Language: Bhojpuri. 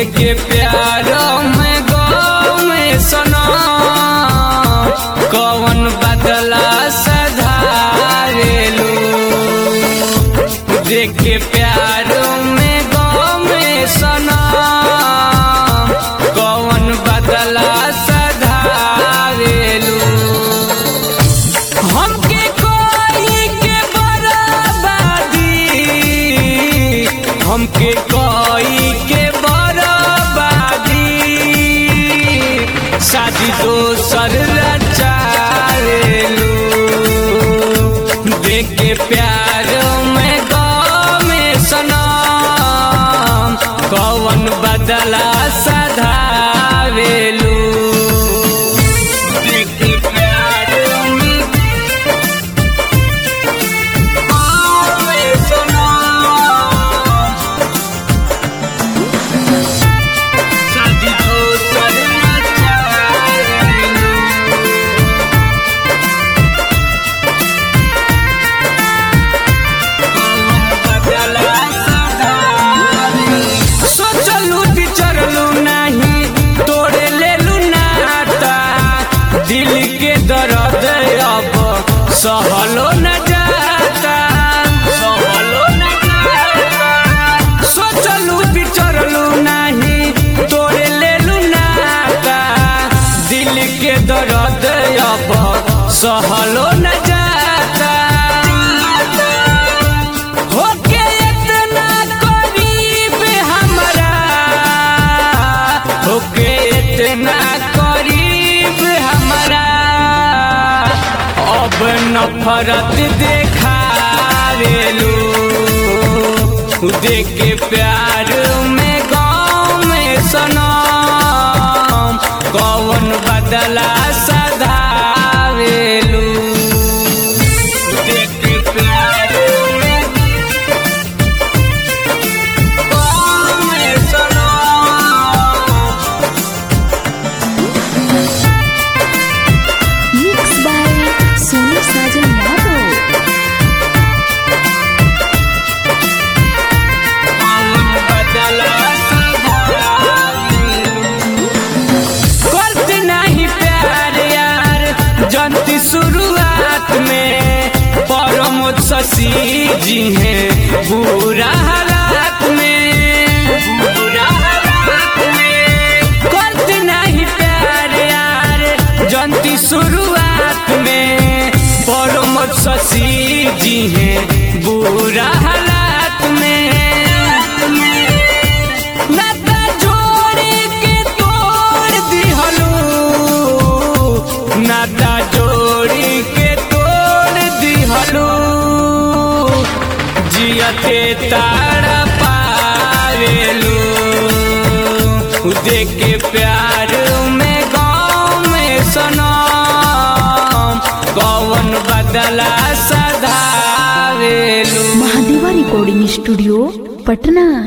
देखे प्यार में गौ में सना कौन बदला सधारेलू देखे प्यार में गौ में सना कौन बदला सधारेलू हमके कोई के बराबादी हमके कोई के बराबादी शादी दोसर रचारेलू देख के प्यार में गाँव में सनम कौन बदला सधावेलू देख के प्यार में गाँव में सनम शादी दोसर रचारेलू सोचलू विचरलू नहीं तोड़े लेलू नाता दिल के दर्द अब सहलो न जाता सहलो न जाता सोचलू विचरलू नहीं तोड़े लेलू नाता दिल के दर्द अब सहलो न जाता होके इतना करीब हमरा होके इतना करीब हमरा अब नफरत देखारेलू देख के प्यार में गाँव में सनम कौन बदला सधावेलू देख के प्यार में गाँव में सनम Mixed by Sonu Sajan Yadav. करती नहीं प्यार यार जनती शुरुआत में परमोद शशि जी हैं बुरा हालात में बुरा हालात में करती नहीं प्यार यार जनती शुरुआत में परमोद शशि जी हैं बुरा हालात में नाता जोड़ के तोड़ दिहलू नाता जोड़ के तोड़ दिहलू जियते तारा पावेलू देख के प्यार में गाँव में सनम कौन बदला सधावेलू महादेवा रिकॉर्डिंग स्टूडियो पटना